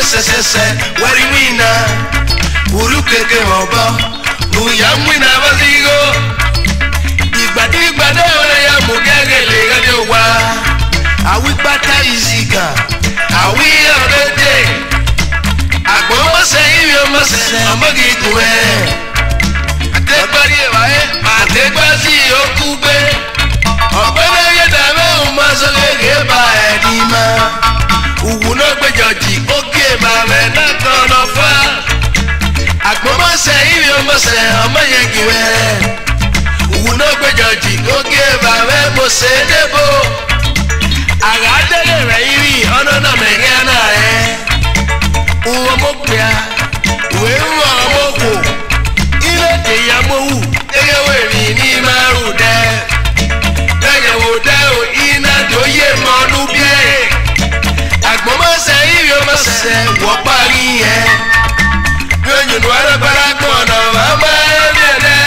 sẹsẹsẹ wẹri wina wulu keke ọbọ nuya mwina basigo ìgbàdígbàdé ọ̀rẹ́ ya mú gẹ́gẹ́lẹ́ gẹ́gẹ́ wa àwígbàtà ìzìgà àwí ọ̀rẹ́dẹ̀ àgbọ̀mọ̀sẹ̀ ìwé ọmọsẹ̀ ọmọge dùn ẹ̀ àtẹ́gbárí ẹ̀wà ẹ̀ àtẹ́gbásí òkú gbé ọ̀pẹ́lẹ́ yẹ dàbẹ́ òun máa sọ gẹ́gẹ́ bá ẹ̀ ní ma òwú náà gbẹjọ jì ó gé bàbẹ̀ náà kan lọ fà àgbọ̀mọ̀sẹ̀ ìwé ọmọsẹ̀ ọmọye gìwẹ̀ òwú náà gbẹjọ jì ó gé bàbẹ̀ mo ṣe é débò àgàdẹ́lẹ̀ rẹ̀ yìí ọ̀nà náà mẹ̀gẹ́ náà rẹ̀ uwe mokpea wee rụọ mokpo ile dị ya mowu egeweri n'ime arụ de egewode ina doye mọnụ bie agbọmọsẹ iri ọmọsẹ wọ parí yẹ nyonyonu aragbara gbọnà mama ẹbiẹdẹ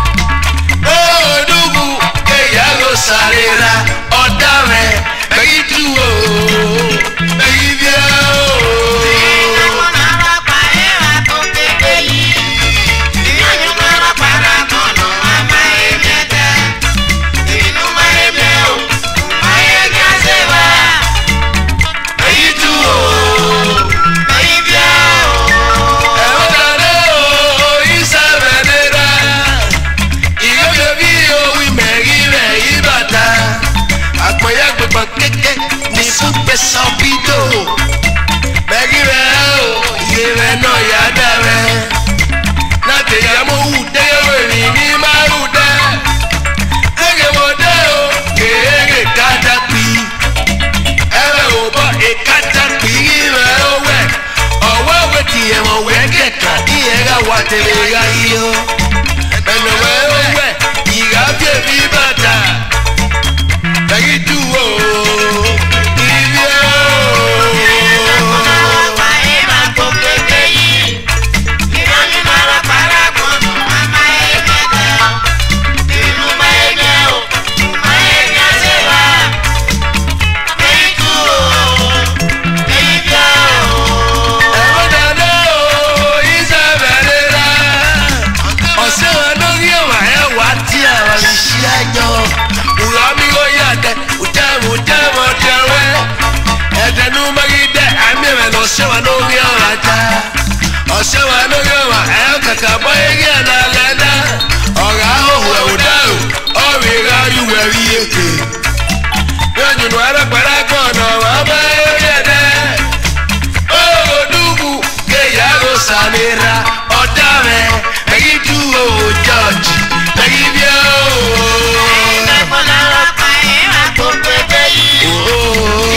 odugu eyago sarira ọdàmẹ bẹyì tu o bẹyì bíẹ o. Èyí tú o. Ẹ̀rọ dáná o, ìsàbẹ̀ nira. Ìyókè bí owí mẹ̀rí rẹ̀ yí bàtà. Àpọ̀yà gbẹ̀gbọ̀n kéke ní fúnpẹ̀ sọ́bídò. Mẹ̀rí rẹ̀ o, iye rẹ̀ náà yá dá rẹ̀. Láti ìyàmó wù déyẹ̀wò rìn ní márùn dẹ́. Ẹ̀gẹ̀ wọ̀ dẹ́ o, kéèrè kájà pì ẹrẹ ò bọ ìkájà pìrì rẹ ó wẹ ọwọ́ wẹ ti ẹ̀wọ̀n wẹ kẹ̀kà ní ẹ̀rá wa tẹ̀lé ra yìí ó ẹnu wẹ ó wẹ ìrà bí èmi bàtà ẹ̀yìn dù ó ibi ó. ẹ̀rọ dáná o ìsàbẹ̀rẹ̀ rà ọ̀sẹ̀ wa lórí ẹ̀wà ẹ̀wà tí àwọn ìṣí àjọ wùrọ̀ mi ó yà dẹ ùjẹ́mu jẹ́mu ọ̀dẹ̀wẹ́ ẹ̀dẹ̀nu mẹ́gídẹ́ àmì rẹ̀ lọ́sẹ̀ wa lórí ẹ̀wà já ọ̀sẹ̀ wa lórí ẹ̀wà ẹ̀ kàkà bọ́ eré ẹ̀nà lẹ́nà ọ̀rá òhùn ẹ̀wùdá o ọ̀rì ìrà ìwẹ̀ rí èké bí ọ̀jùnú arápàdà gbọ̀nà wà bá eré ẹ̀dẹ́ olùdùkú kéyàgò sàmìrà ọ̀dàmẹ̀ èyí tú o jọ́ọ̀jì èyí bí o.